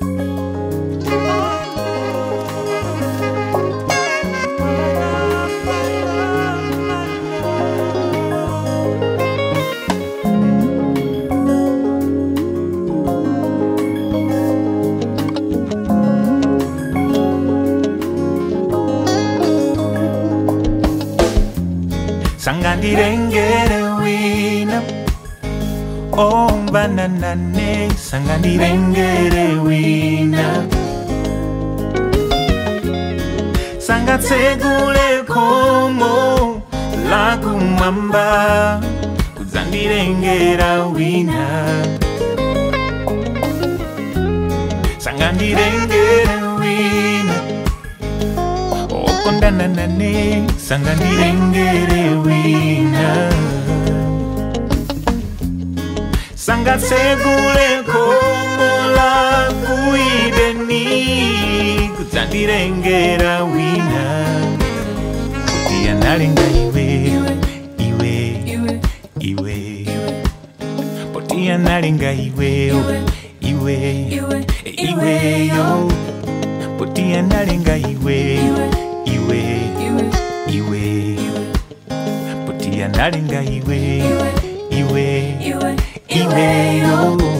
sangandirengere wina ombananane sangandirengere wina sangatsegule khomo lakumwamba kudzandirengera wina sangandirengere wina okondana nane sangandirengere wina sangatsegule khomo lakuideni kudzandirengera wina kuti analenga iwe iwe iwe poti analenga iweyo iwe iweyo poti analenga iwe iwe iwe poti analenga iwe iwe iweyo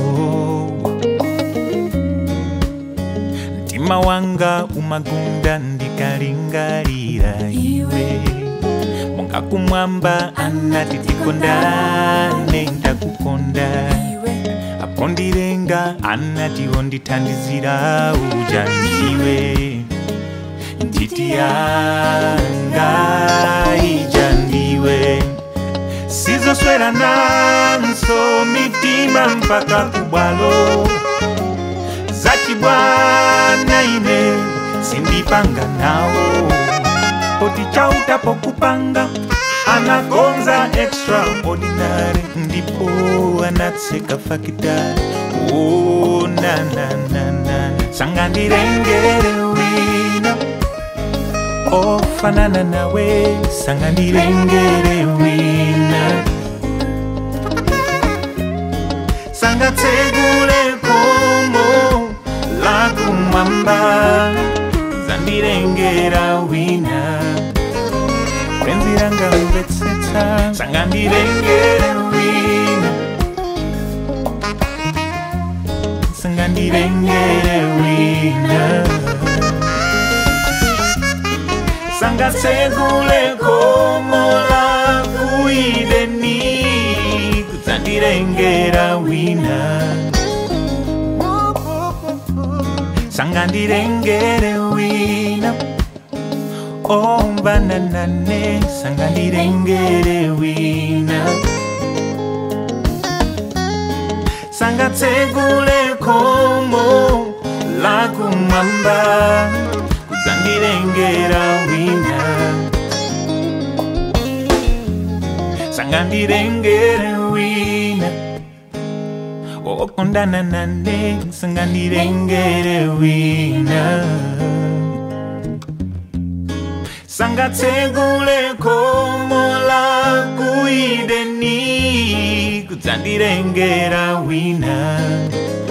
mtima wanga umagunda ndikalingalira iwe monga kumwamba anati tikondane ndakukonda apo ndilenga anati ondithandizira uja ndiwe ntiti yanga ija ndiwe sizoswera nanso mitima mpaka kubwalo zachibwana ine sindipanga nawo poti chautapo kupanga anagonza extraordinary ndipo anatseka fakitari oh, na, na, na, na. sangandirengere wina ofanana nawe sangandirengere wina sangatsegule khomo lakumwamba zandirengera wina kwenziranga mvetsetsa sangandirengere wina sangandirengere wina sangatsegule khomo lakuideni kudzandirengera wina sangandirengere wina ombananane sangandirengere wina sangatsegule khomo lakumwamba kudzandirengera wina sangandirengere wina okondana nane sangandirengere wina sangatsegule khomo lakuideni kudzandirengera wina